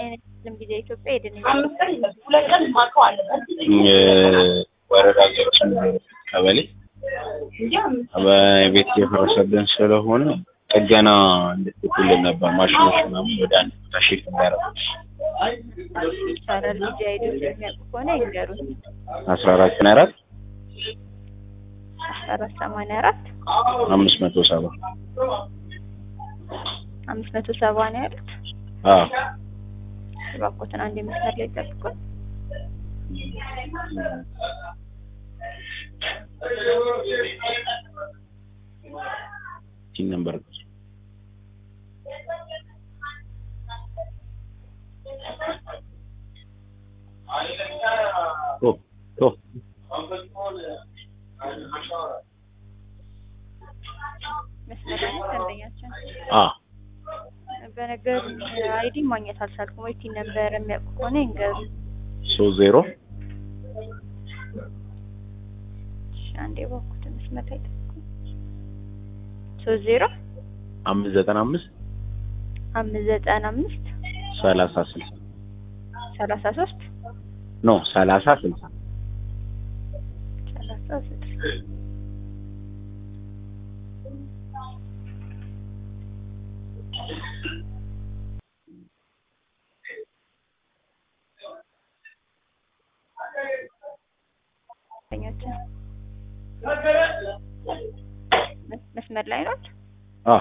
ጤና ጊዜ ኢትዮጵያ ሄድን ወረዳ ዜሮ ስምንት ቀበሌ ቤት እየፈረሰብን ስለሆነ ጥገና እንድትልኩልን ነበር። ማሽኖች ምናምን ወደ አንድ ቦታ ሺፍት እንዳያደርጉ ይቻላል። ልጅ አይዲ የሚያውቁ ከሆነ ይንገሩኝ። አስራ አራት ሀያ አራት አስራ አራት ሰማንያ አራት አምስት መቶ ሰባ አምስት መቶ ሰባ ነው ያሉት። አዎ እባክዎትን አንድ መስመር ላይ ጠብቁን። ቲን ነምበር ቶ ቶ መስመር ላይ ነው ደንበኛችን። አ በነገሩ አይዲ ማግኘት አልቻልኩም። ወይ ቲን ነበር የሚያውቁ ከሆነ ይንገሩ። ሶስት ዜሮ እሺ፣ አንዴ እባክዎትን መስመር ላይ ጠብቁን። ሶስት ዜሮ አምስት ዘጠና አምስት አምስት ዘጠና አምስት ሰላሳ ስልሳ ሰላሳ ሶስት ኖ ሰላሳ ስልሳ ሰላሳ ስድስት ደንበኛችን መስ- መስመር ላይ ናት። አ